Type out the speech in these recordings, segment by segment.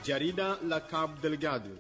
Jarida la Cabo Delgado.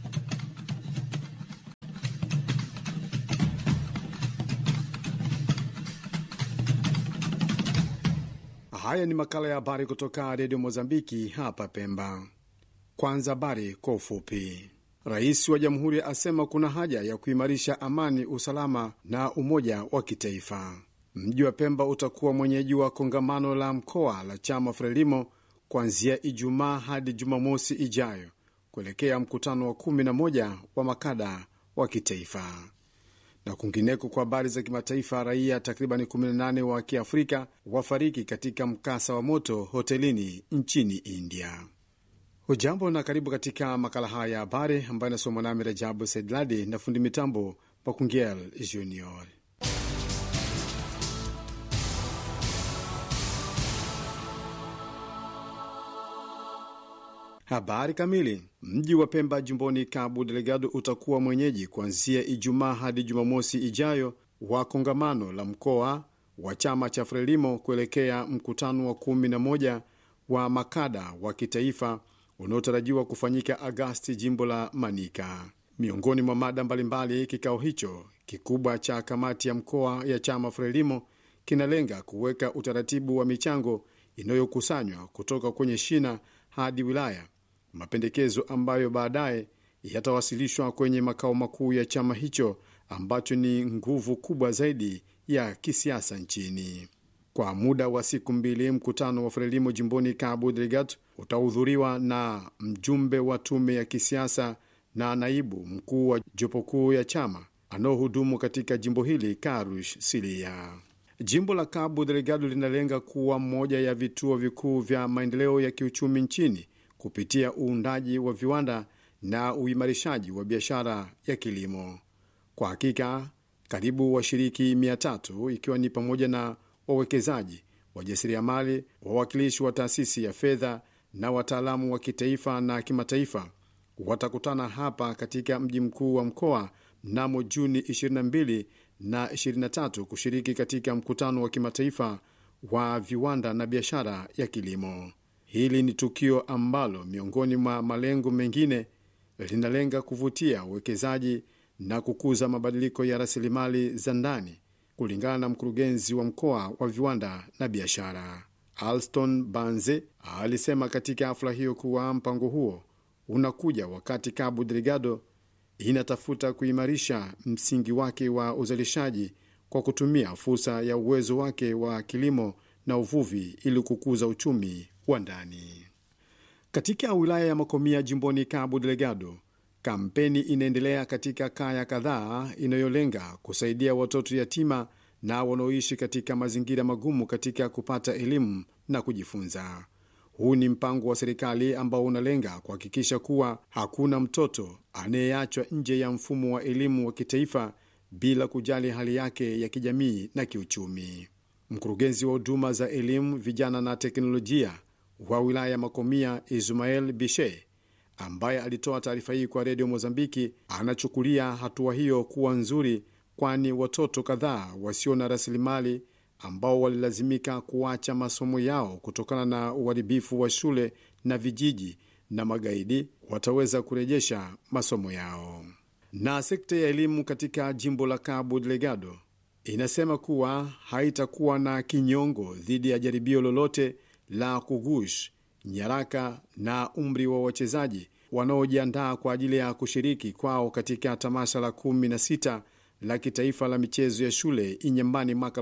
Haya ni makala ya habari kutoka redio Mozambiki hapa Pemba. Kwanza habari kwa ufupi. Rais wa jamhuri asema kuna haja ya kuimarisha amani, usalama na umoja wa kitaifa. Mji wa Pemba utakuwa mwenyeji wa kongamano la mkoa la chama Frelimo kuanzia Ijumaa hadi Jumamosi ijayo kuelekea mkutano wa 11 wa makada wa kitaifa. Na kwingineko, kwa habari za kimataifa, raia takriban 18 wa kiafrika wafariki katika mkasa wa moto hotelini nchini India. Hujambo na karibu katika makala haya ya habari ambayo inasomwa nami Rajabu Saidladi na fundi mitambo Makungel Junior. Habari kamili. Mji wa Pemba jimboni Cabo Delgado utakuwa mwenyeji kuanzia Ijumaa hadi Jumamosi ijayo wa kongamano la mkoa wa chama cha Frelimo kuelekea mkutano wa kumi na moja wa makada wa kitaifa unaotarajiwa kufanyika Agasti, jimbo la Manika. Miongoni mwa mada mbalimbali, kikao hicho kikubwa cha kamati ya mkoa ya chama Frelimo kinalenga kuweka utaratibu wa michango inayokusanywa kutoka kwenye shina hadi wilaya, mapendekezo ambayo baadaye yatawasilishwa kwenye makao makuu ya chama hicho ambacho ni nguvu kubwa zaidi ya kisiasa nchini. Kwa muda wa siku mbili, mkutano wa Frelimo jimboni Cabo Delgado utahudhuriwa na mjumbe wa tume ya kisiasa na naibu mkuu wa jopo kuu ya chama anaohudumu katika jimbo hili Karush Silia. Jimbo la Cabo Delgado linalenga kuwa moja ya vituo vikuu vya maendeleo ya kiuchumi nchini kupitia uundaji wa viwanda na uimarishaji wa biashara ya kilimo. Kwa hakika, karibu washiriki mia tatu ikiwa ni pamoja na wawekezaji, wajasiriamali, wawakilishi wa taasisi ya fedha na wataalamu wa kitaifa na kimataifa watakutana hapa katika mji mkuu wa mkoa mnamo Juni 22 na 23 kushiriki katika mkutano wa kimataifa wa viwanda na biashara ya kilimo. Hili ni tukio ambalo miongoni mwa malengo mengine linalenga kuvutia uwekezaji na kukuza mabadiliko ya rasilimali za ndani, kulingana na mkurugenzi wa mkoa wa viwanda na biashara Alston Banze alisema katika hafla hiyo kuwa mpango huo unakuja wakati Cabo Delgado inatafuta kuimarisha msingi wake wa uzalishaji kwa kutumia fursa ya uwezo wake wa kilimo na uvuvi ili kukuza uchumi wa ndani. Katika wilaya ya Makomia jimboni Cabo Delgado, kampeni inaendelea katika kaya kadhaa inayolenga kusaidia watoto yatima na wanaoishi katika mazingira magumu katika kupata elimu na kujifunza. Huu ni mpango wa serikali ambao unalenga kuhakikisha kuwa hakuna mtoto anayeachwa nje ya mfumo wa elimu wa kitaifa bila kujali hali yake ya kijamii na kiuchumi. Mkurugenzi wa huduma za elimu, vijana na teknolojia wa wilaya ya Makomia, Ismael Bishe, ambaye alitoa taarifa hii kwa redio Mozambiki, anachukulia hatua hiyo kuwa nzuri, kwani watoto kadhaa wasio na rasilimali ambao walilazimika kuacha masomo yao kutokana na uharibifu wa shule na vijiji na magaidi wataweza kurejesha masomo yao. Na sekta ya elimu katika jimbo la Cabo Delgado inasema kuwa haitakuwa na kinyongo dhidi ya jaribio lolote la kugush nyaraka na umri wa wachezaji wanaojiandaa kwa ajili ya kushiriki kwao katika tamasha la 16 la kitaifa la michezo ya shule Inyambani mwaka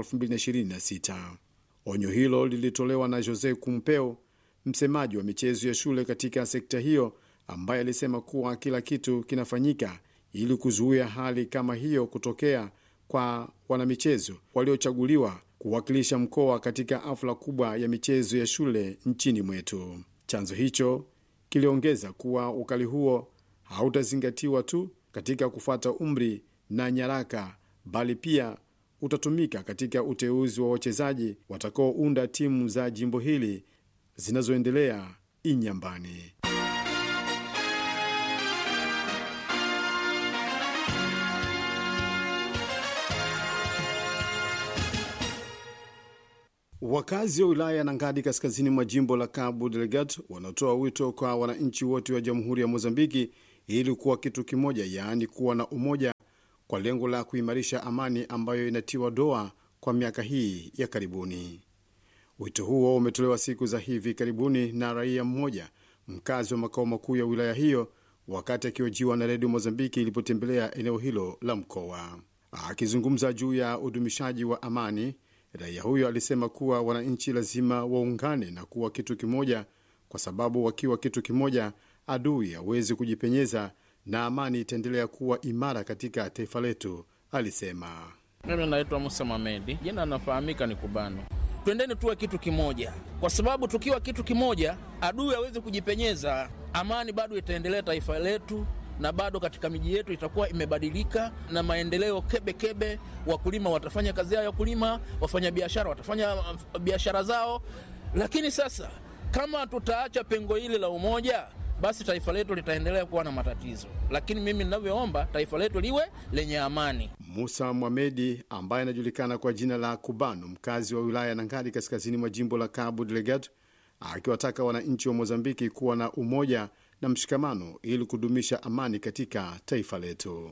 2026. Onyo hilo lilitolewa na Jose Kumpeo, msemaji wa michezo ya shule katika sekta hiyo, ambaye alisema kuwa kila kitu kinafanyika ili kuzuia hali kama hiyo kutokea kwa wanamichezo waliochaguliwa kuwakilisha mkoa katika hafla kubwa ya michezo ya shule nchini mwetu. Chanzo hicho kiliongeza kuwa ukali huo hautazingatiwa tu katika kufuata umri na nyaraka bali pia utatumika katika uteuzi wa wachezaji watakaounda timu za jimbo hili zinazoendelea Inyambani. Wakazi wa wilaya ya Nangadi kaskazini mwa jimbo la Cabo Delgado wanatoa wito kwa wananchi wote wa jamhuri ya Mozambiki ili kuwa kitu kimoja, yaani kuwa na umoja kwa lengo la kuimarisha amani ambayo inatiwa doa kwa miaka hii ya karibuni. Wito huo umetolewa siku za hivi karibuni na raia mmoja mkazi wa makao makuu ya wilaya hiyo wakati akihojiwa na redio Mozambiki ilipotembelea eneo hilo la mkoa. Akizungumza juu ya udumishaji wa amani, raia huyo alisema kuwa wananchi lazima waungane na kuwa kitu kimoja, kwa sababu wakiwa kitu kimoja, adui hawezi kujipenyeza na amani itaendelea kuwa imara katika taifa letu, alisema. Mimi naitwa Musa Mamedi, jina nafahamika ni Kubano. Twendeni tuwe kitu kimoja, kwa sababu tukiwa kitu kimoja, adui hawezi kujipenyeza. Amani bado itaendelea taifa letu, na bado katika miji yetu itakuwa imebadilika na maendeleo kebe kebe. Wakulima watafanya kazi yao ya kulima, wafanya biashara watafanya biashara zao. Lakini sasa kama tutaacha pengo hili la umoja, basi taifa letu litaendelea kuwa na matatizo. Lakini mimi ninavyoomba taifa letu liwe lenye amani. Musa Mwamedi ambaye anajulikana kwa jina la Kubano, mkazi wa wilaya ya Nangadi kaskazini mwa jimbo la Cabo Delgado, akiwataka wananchi wa Mozambiki kuwa na umoja na mshikamano ili kudumisha amani katika taifa letu.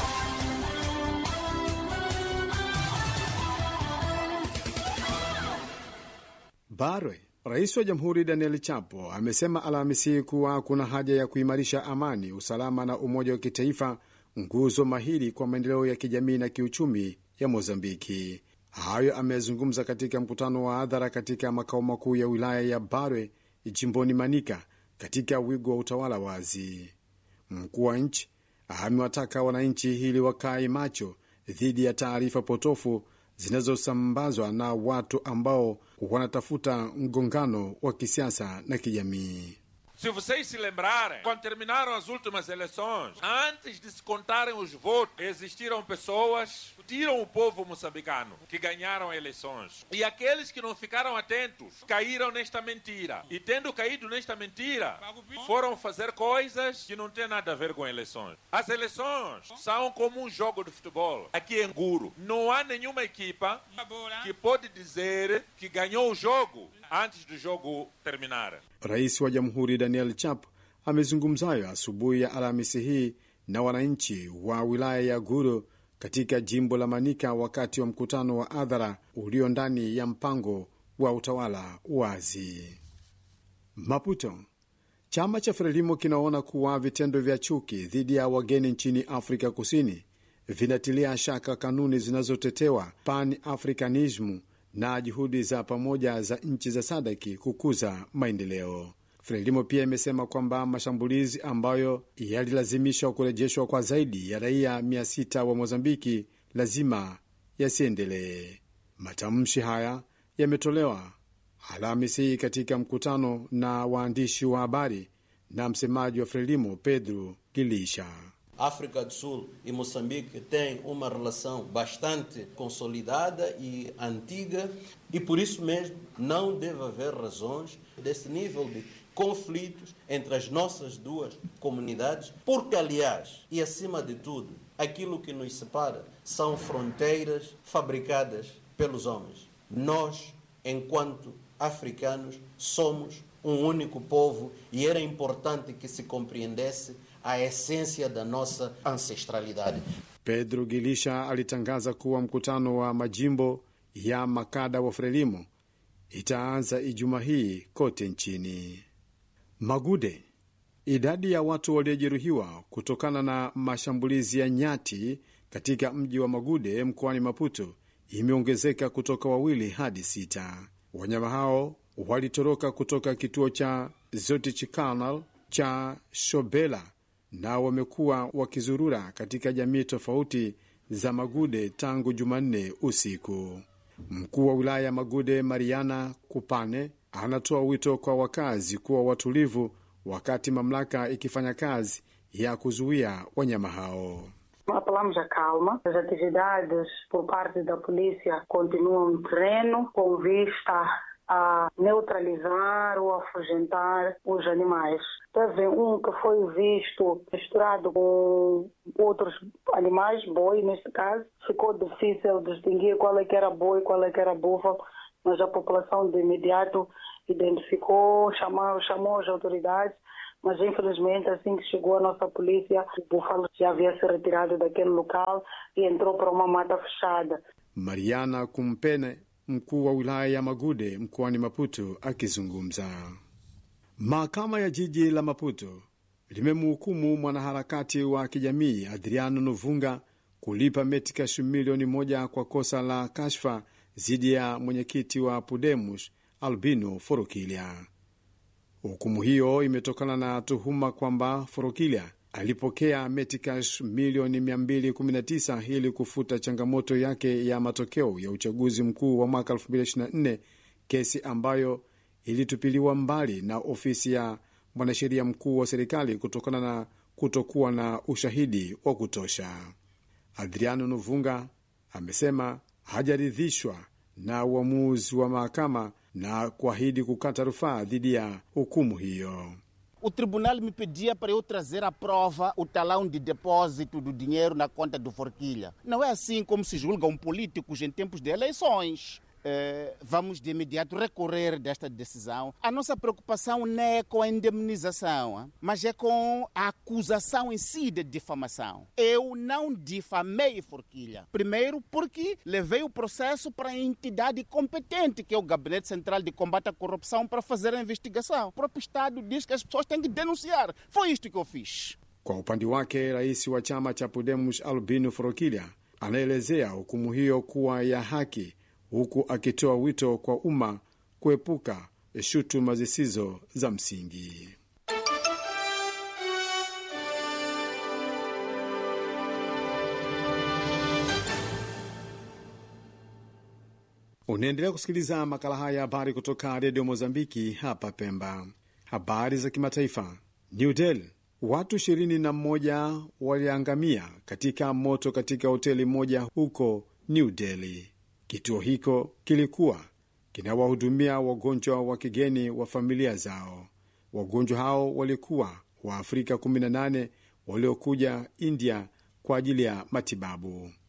Barwe Rais wa Jamhuri Daniel Chapo amesema Alhamisi kuwa kuna haja ya kuimarisha amani, usalama na umoja wa kitaifa, nguzo mahiri kwa maendeleo ya kijamii na kiuchumi ya Mozambiki. Hayo amezungumza katika mkutano wa hadhara katika makao makuu ya wilaya ya Barwe jimboni Manika, katika wigo wa utawala wazi. Mkuu wa nchi amewataka wananchi ili wakae macho dhidi ya taarifa potofu zinazosambazwa na watu ambao wanatafuta mgongano wa kisiasa na kijamii. Se vocês se lembrarem, quando terminaram as últimas eleições, antes de se contarem os votos, existiram pessoas que tiram o povo moçambicano que ganharam eleições. E aqueles que não ficaram atentos caíram nesta mentira. E tendo caído nesta mentira, foram fazer coisas que não têm nada a ver com eleições. As eleições são como um jogo de futebol. Aqui em Guru, não há nenhuma equipa que pode dizer que ganhou o jogo antes do jogo terminar. Rais wa Jamhuri Daniel Chap amezungumzayo asubuhi ya Alhamisi hii na wananchi wa wilaya ya Guru katika jimbo la Manika wakati wa mkutano wa hadhara ulio ndani ya mpango wa utawala wazi. Maputo, chama cha Frelimo kinaona kuwa vitendo vya chuki dhidi ya wageni nchini Afrika Kusini vinatilia shaka kanuni zinazotetewa pan africanism na juhudi za pamoja za nchi za sadaki kukuza maendeleo. Frelimo pia imesema kwamba mashambulizi ambayo yalilazimishwa kurejeshwa kwa zaidi ya raia 600 wa Mozambiki lazima yasiendelee. Matamshi haya yametolewa Alhamisi hii katika mkutano na waandishi wa habari na msemaji wa Frelimo Pedro Gilisha. África do Sul e Moçambique têm uma relação bastante consolidada e antiga e por isso mesmo não deve haver razões desse nível de conflitos entre as nossas duas comunidades, porque aliás, e acima de tudo, aquilo que nos separa são fronteiras fabricadas pelos homens. Nós, enquanto africanos, somos um único povo e era importante que se compreendesse a essência da nossa ancestralidade. Pedro Gilisha alitangaza kuwa mkutano wa majimbo ya makada wa Frelimo itaanza Ijumaa hii kote nchini. Magude, idadi ya watu waliojeruhiwa kutokana na mashambulizi ya nyati katika mji wa Magude mkoani Maputo imeongezeka kutoka wawili hadi sita. Wanyama hao walitoroka kutoka kituo cha Zotichikanal cha Shobela na wamekuwa wakizurura katika jamii tofauti za Magude tangu Jumanne usiku. Mkuu wa wilaya ya Magude, Mariana Kupane, anatoa wito kwa wakazi kuwa watulivu wakati mamlaka ikifanya kazi ya kuzuia wanyama hao. Apelamos a calma. As atividades por parte da polícia continuam no terreno com vista a neutralizar ou afugentar os animais. Teve um que foi visto misturado com outros animais, boi neste caso. Ficou difícil distinguir qual é que era boi e qual é que era búfalo. mas a população de imediato identificou, chamou, chamou as autoridades, mas infelizmente assim que chegou a nossa polícia, o búfalo já havia se retirado daquele local e entrou para uma mata fechada. Mariana Kumpene, mkuu wa wilaya ya Magude mkoani Maputo, akizungumza. Mahakama ya jiji la Maputo limemhukumu mwanaharakati wa kijamii Adriano Novunga kulipa metikash milioni moja kwa kosa la kashfa dhidi ya mwenyekiti wa Pudemus Albino Forokilia. Hukumu hiyo imetokana na tuhuma kwamba Forokilia alipokea metikash milioni 219 ili kufuta changamoto yake ya matokeo ya uchaguzi mkuu wa mwaka 2024, kesi ambayo ilitupiliwa mbali na ofisi ya mwanasheria mkuu wa serikali kutokana na kutokuwa na ushahidi wa kutosha. Adriano Novunga amesema hajaridhishwa na uamuzi wa mahakama na kuahidi kukata rufaa dhidi ya hukumu hiyo. O tribunal me pedia para eu trazer à prova o talão de depósito do dinheiro na conta do Forquilha. Não é assim como se julga um político em tempos de eleições. Eh, vamos de imediato recorrer desta decisão. A nossa preocupação não é com a indemnização, ah, mas é com a acusação em si de difamação. Eu não difamei Forquilha. Primeiro, porque levei o processo para a entidade competente, que é o Gabinete Central de Combate à Corrupção, para fazer a investigação. O próprio Estado diz que as pessoas têm que denunciar. Foi isto que eu fiz. Kwa upande wake, rais wa chama cha Podemos Albino Forokilia anaelezea hukumu hiyo kuwa ya haki huku akitoa wito kwa umma kuepuka shutuma zisizo za msingi. Unaendelea kusikiliza makala haya habari kutoka redio Mozambiki hapa Pemba. Habari za kimataifa. New Delhi, watu ishirini na mmoja waliangamia katika moto katika hoteli moja huko New Delhi. Kituo hiko kilikuwa kinawahudumia wagonjwa wa kigeni wa familia zao. Wagonjwa hao walikuwa wa Afrika 18 waliokuja India kwa ajili ya matibabu.